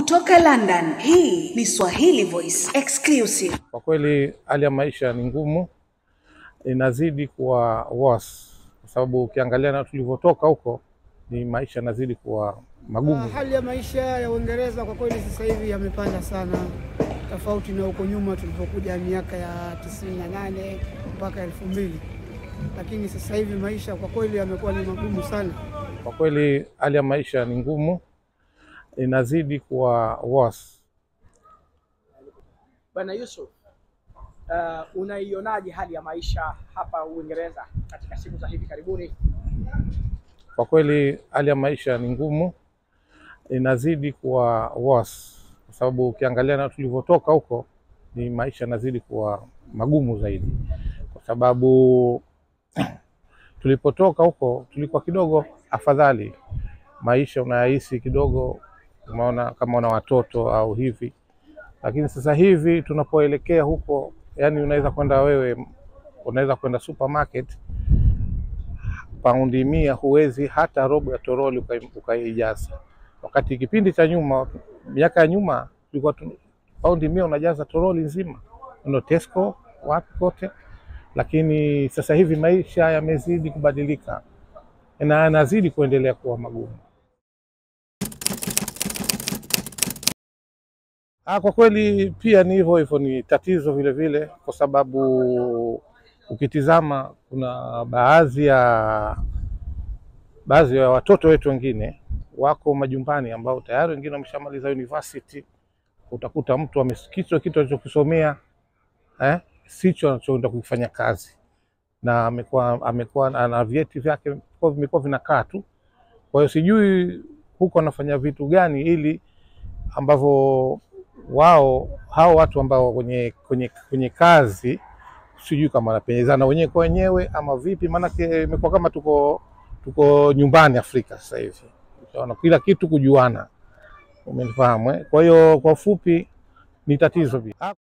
Kutoka London, hii ni Swahili Voice Exclusive. Kwa kweli hali ya maisha ni ngumu, inazidi kuwa worse kwa sababu ukiangalia na tulivyotoka huko ni maisha yanazidi kuwa magumu. Hali ya maisha ya Uingereza kwa kweli sasa hivi yamepanda sana, tofauti na huko nyuma tulipokuja miaka ya tisini na nane mpaka elfu mbili lakini sasa hivi maisha kwa kweli yamekuwa ni magumu sana. Kwa kweli hali ya maisha ni ngumu, inazidi kuwa worse. Bwana Yusuf, uh, unaionaje hali ya maisha hapa Uingereza katika siku za hivi karibuni? Kwa kweli hali ya maisha ni ngumu, inazidi kuwa worse kwa sababu ukiangalia na tulivyotoka huko ni maisha yanazidi kuwa magumu zaidi, kwa sababu tulipotoka huko tulikuwa kidogo afadhali, maisha unayahisi kidogo, umeona kama una watoto au hivi, lakini sasa hivi tunapoelekea huko, yani unaweza kwenda wewe, unaweza kwenda supermarket paundi mia huwezi hata robo ya toroli ukai- ukaijaza, wakati kipindi cha nyuma, miaka ya nyuma, tulikuwa tu- paundi mia unajaza toroli nzima, ndo Tesco wapi kote. Lakini sasa hivi maisha yamezidi kubadilika na yanazidi kuendelea kuwa magumu. Ah, kwa kweli pia ni hivyo hivyo, ni tatizo vile vile, kwa sababu ukitizama kuna baadhi ya baadhi ya watoto wetu wengine wako majumbani ambao tayari wengine wameshamaliza university. Utakuta mtu amekichwa kitu alichokisomea eh, sicho anachoenda kufanya kazi, na amekuwa amekuwa ana vyeti vyake kwa- vimekuwa vinakaa tu. Kwa hiyo sijui huko anafanya vitu gani ili ambavyo wao hao watu ambao kwenye, kwenye, kwenye kazi sijui kama wanapenyezana wenyewe kwa wenyewe ama vipi, maanake imekuwa kama tuko tuko nyumbani Afrika sasa hivi, Utaona kila kitu kujuana, umenifahamu eh? Kwa hiyo kwa ufupi ni tatizo pia. Ah,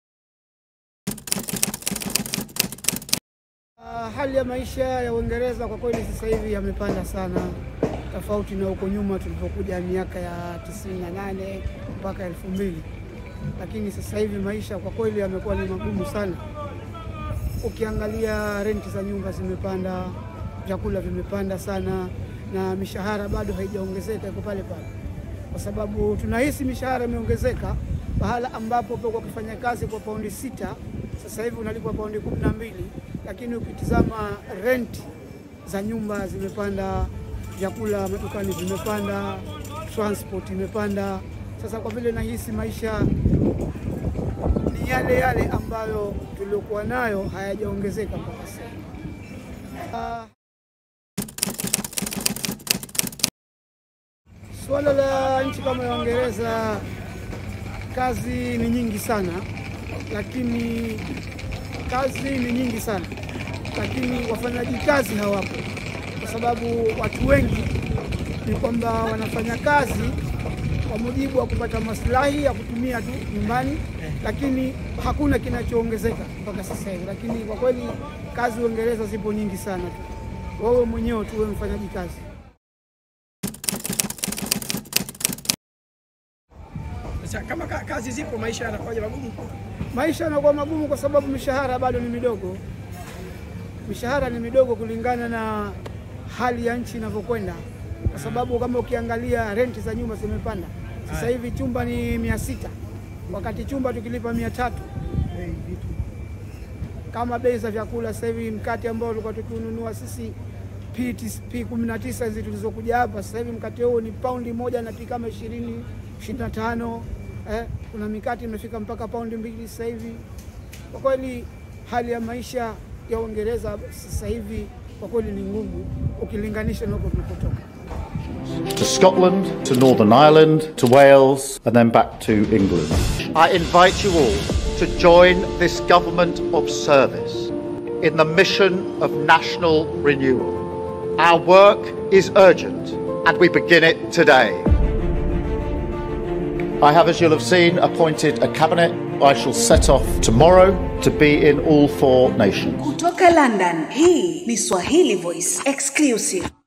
Ah, hali ya maisha ya Uingereza kwa kweli sasa hivi yamepanda sana, tofauti na huko nyuma tulipokuja miaka ya tisini na nane mpaka elfu mbili lakini sasa hivi maisha kwa kweli yamekuwa ni magumu sana. Ukiangalia renti za nyumba zimepanda, vyakula vimepanda sana, na mishahara bado haijaongezeka, iko pale pale, kwa sababu tunahisi mishahara imeongezeka pahala ambapo kwa kufanya kazi kwa paundi sita sasa hivi unalipwa paundi kumi na mbili lakini ukitizama renti za nyumba zimepanda, vyakula madukani vimepanda, transport imepanda. Sasa kwa vile nahisi maisha ni yale yale ambayo tuliokuwa nayo hayajaongezeka mpaka sasa. Ah, Suala la nchi kama ya Uingereza, kazi ni nyingi sana, lakini kazi ni nyingi sana, lakini wafanyaji kazi hawapo, kwa sababu watu wengi ni kwamba wanafanya kazi kwa mujibu wa kupata maslahi ya kutumia tu nyumbani, lakini hakuna kinachoongezeka mpaka sasa hivi. Lakini kwa kweli kazi Uingereza zipo nyingi sana tu, wewe mwenyewe tu wewe mfanyaji kazi. Sasa kama ka, kazi zipo, maisha yanakuwaje magumu? Maisha yanakuwa magumu kwa sababu mishahara bado ni midogo. Mishahara ni midogo kulingana na hali ya nchi inavyokwenda, kwa sababu kama ukiangalia renti za nyumba zimepanda. Sasa hivi chumba ni mia sita wakati chumba tukilipa mia tatu kama bei za vyakula sasa hivi mkate ambao tulikuwa tukiununua sisi P P kumi na tisa hizi tulizokuja hapa, sasa hivi mkate huo ni paundi moja na P kama ishirini ishirini na tano eh, kuna mikate imefika mpaka paundi mbili sasa hivi. Kwa kweli hali ya maisha ya Uingereza sasa hivi kwa kweli ni ngumu ukilinganisha na huko tulipotoka. to Scotland, to Northern Ireland, to Wales, and then back to England. I invite you all to join this government of service in the mission of national renewal. Our work is urgent, and we begin it today. I have, as you'll have seen, appointed a cabinet. I shall set off tomorrow to be in all four nations. Kutoka London, hii ni Swahili Voice Exclusive.